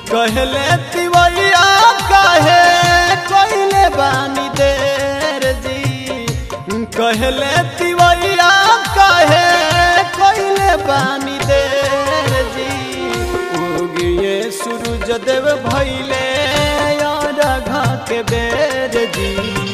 कहले तिवैया काहे कहले बानी देर जी कहले तिवैया काहे कहले बानी देर जी उगिए सूरज देव भैले और घा के बेर जी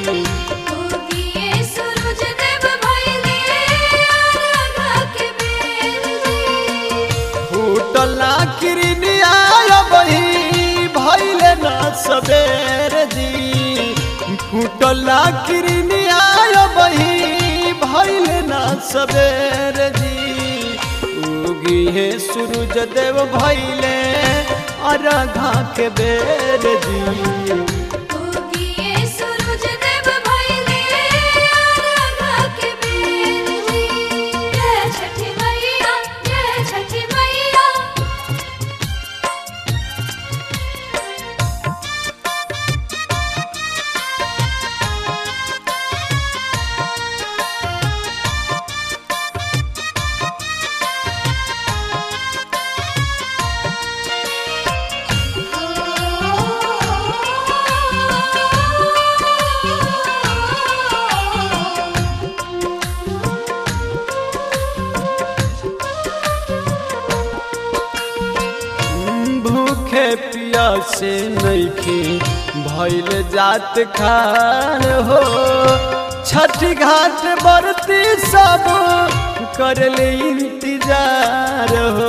उगिए सूरज देव भइले आराधा के बेर जी फूटला किरनिया बही भैले न सबेर जी फूटला किरनिया बही भैले न सबेर जी उगी है सूरज देव भैले अरघा के बेर जी उगिए सूरज देव भइले आराधा के बेर जी जय छठी मैया जय छठी मैया भूखे पियासे नइखे भइल जात खान हो छठ घाट बरती सब करले इंतजार हो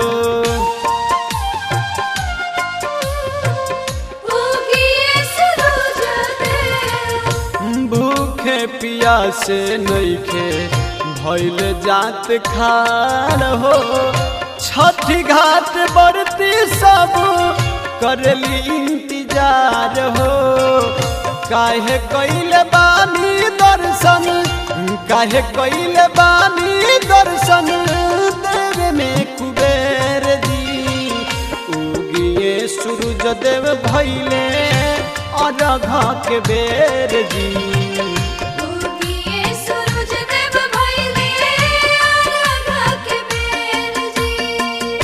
उगिए सूरज देव भूखे पियासे नइखे भइल जात खान हो छठ घाट बरती सब करली इंतजार हो काहे कैले बानी दर्शन काहे कैले बानी दर्शन देवे में कुबेर जी उगिए सूरज देव भैले अरघा के बेर जी उगिए सूरज देव भइले आराधा के बेर जी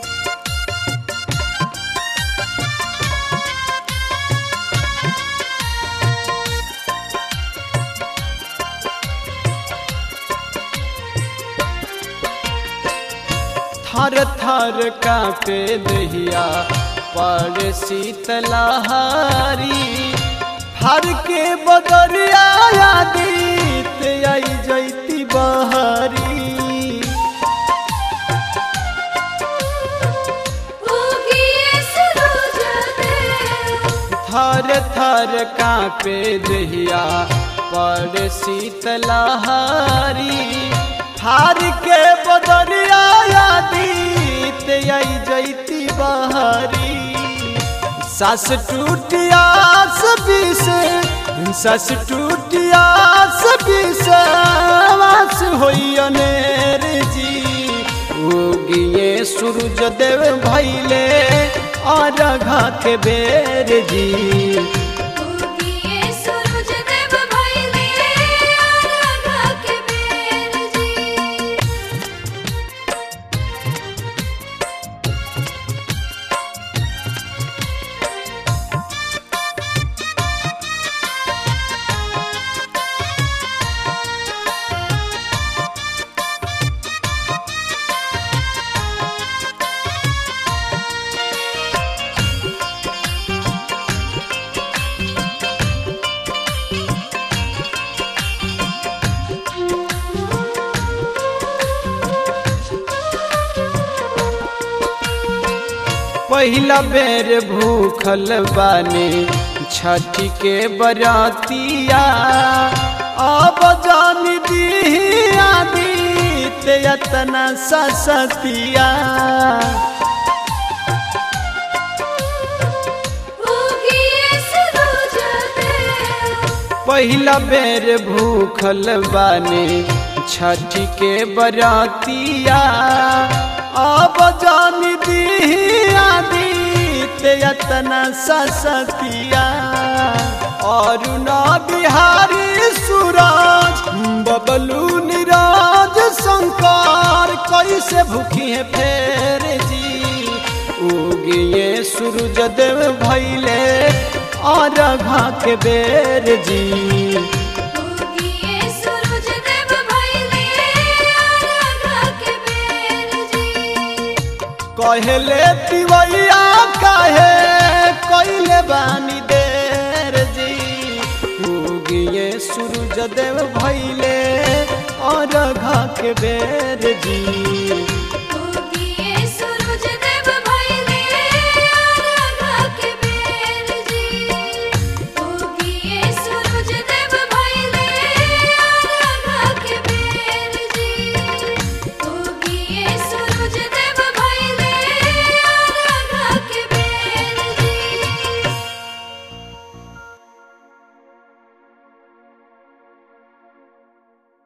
थर थर कांपे दहिया पर शीतलहारी हर के बदरिया आदित आई जैती बहरी उगिए सूरज देव थर थर कांपे दहिया पर शीतलहारी हार के बदरिया आदित आई जैती बहरी सास टूटियास बीस सास टूटियास बीस वास होई अनेर जी उगिए सूरज देव भैले और घा के बेर जी उगिए सूरज देव भइले आराधा के बेर जी पहिला बेर भूखल बानी छठ के बरातिया अब जान दी आदित यतना ससतिया उगिए सूरज देव पहिला बेर भूखल बानी छठ के बरातिया अब जान दी आदित यतना ससतिया और ना बिहारी सूरज बबलू निराज शंकर कैसे भूखी है फेर जी उगिए सूरज देव भैले और घा के बेर जी उगिए सूरज देव भइले अर्घ के बेर जी कहले तिवैया काहे कैले बानी देर जी उगिए सूरज देव भैले और घा के बेर जी